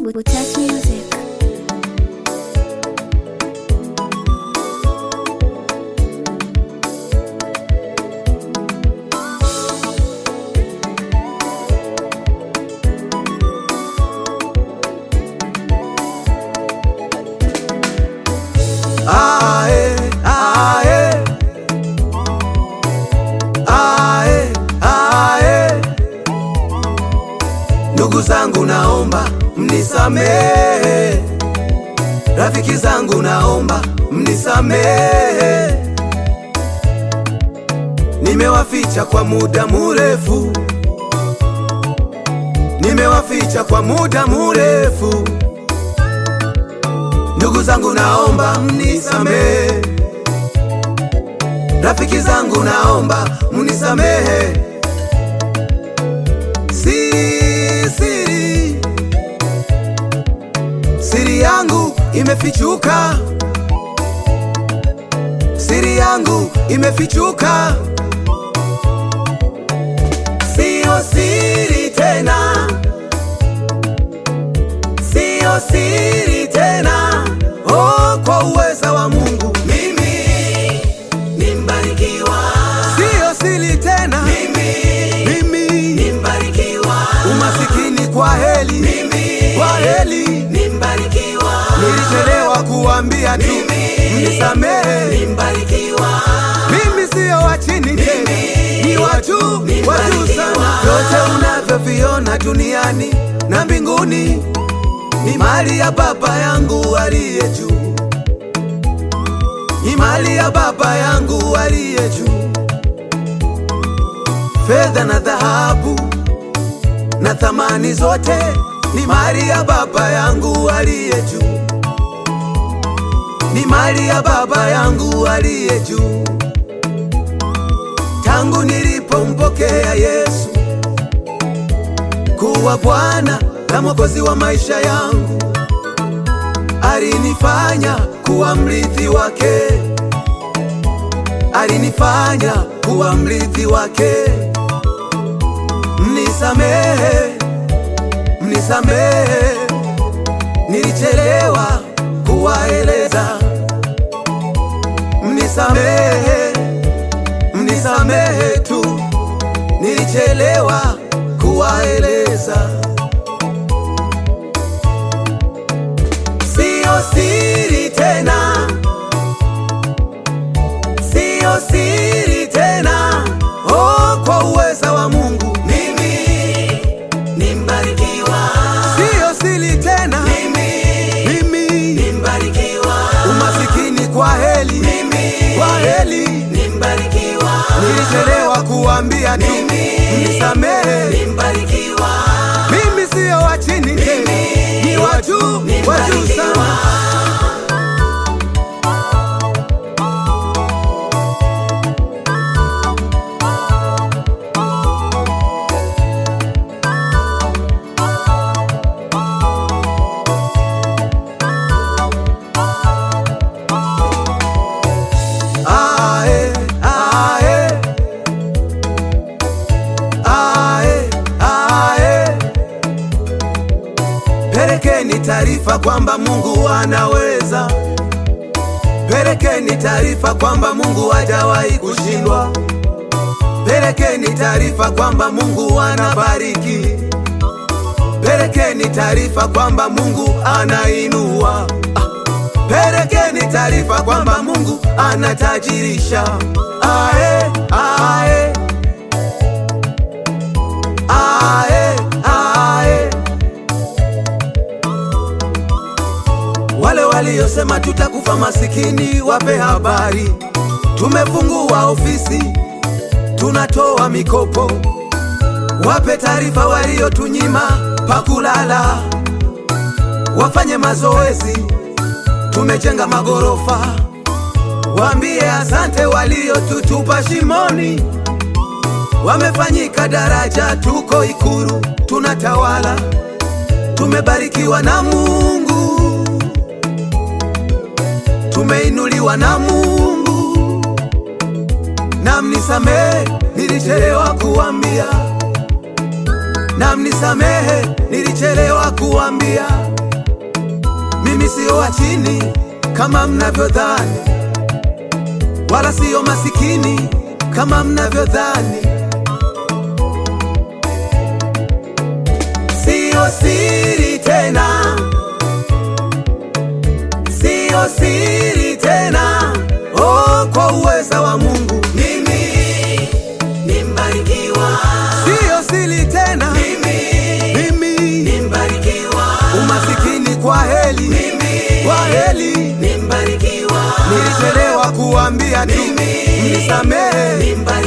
with touch music. Ae, ae. Ae, ae. Ndugu zangu naomba mnisamehe, rafiki zangu naomba mnisamehe, nimewaficha kwa muda murefu, nimewaficha kwa muda murefu. Ndugu zangu naomba mnisamehe, rafiki zangu naomba mnisamehe. Siri, siri, siri yangu imefichuka, siri yangu imefichuka, siyo siri tena, siyo siri tena. Oh, kwa uweza wa Mungu mimi ni mbarikiwa, siyo siri tena mimi, mimi ni mbarikiwa. Umasikini kwa heli mimi, kwa heli ni mbarikiwa. Nilichelewa kuambia tu mnisamehe, ni mbarikiwa. Mimi siyo wa chini tena, ni watu wa juu sana. Vyote unavyoviona duniani na mbinguni ni mali ya Baba yangu aliye juu, ni mali ya Baba yangu aliye juu. Fedha na dhahabu na thamani zote ni mali ya Baba yangu aliye juu, ni mali ya Baba yangu aliye juu. Tangu nilipompokea Yesu kuwa Bwana na Mwokozi wa maisha yangu, alinifanya kuwa mrithi wake, alinifanya kuwa mrithi wake. Mnisamehe, mnisamehe, nilichelewa kuwaeleza. Mnisamehe, mnisamehe tu, nilichelewa kuwaeleza. Siyo siri tena, siyo siri tena. Oh, kwa uweza wa Mungu mimi ni mbarikiwa, siyo siri tena mimi, mimi ni mbarikiwa. Umasikini kwa heli mimi, kwa heli ni mbarikiwa. Nilichelewa kuambia tu mnisamehe, ni mbarikiwa. Mimi siyo wa chini tena, ni wa juu, wa juu sana. Ae, ae. Ae, ae. Pelekeni taarifa kwamba Mungu anaweza. Pelekeni taarifa kwamba Mungu hajawahi kushindwa. Pelekeni taarifa kwamba Mungu anabariki. Pelekeni taarifa kwamba Mungu anainua. Ah. Pelekeni taarifa kwamba Mungu anatajirisha. Ae, ae. Ae, ae. Wale waliosema tutakufa masikini, wape habari. Tumefungua ofisi, tunatoa mikopo. Wape taarifa waliotunyima pakulala, wafanye mazoezi. Tumejenga magorofa, waambie asante waliotutupa shimoni. Wamefanyika daraja, tuko Ikuru, tunatawala. Tumebarikiwa na Mungu, tumeinuliwa na Mungu. Na mnisamehe, nilichelewa kuambia, na mnisamehe, nilichelewa kuambia. mimi sio wa chini kama mnavyodhani, wala sio masikini kama mnavyodhani. Sio siri tena, sio siri tena, oh, kwa uweza wa Mungu Mimi ni mbarikiwa, sio siri tena, mimi mimi ni mbarikiwa, umasikini kwa heli, mimi kwa heli ni mbarikiwa, nilichelewa kuambia tu, Mimi mnisamehe ni mbarikiwa.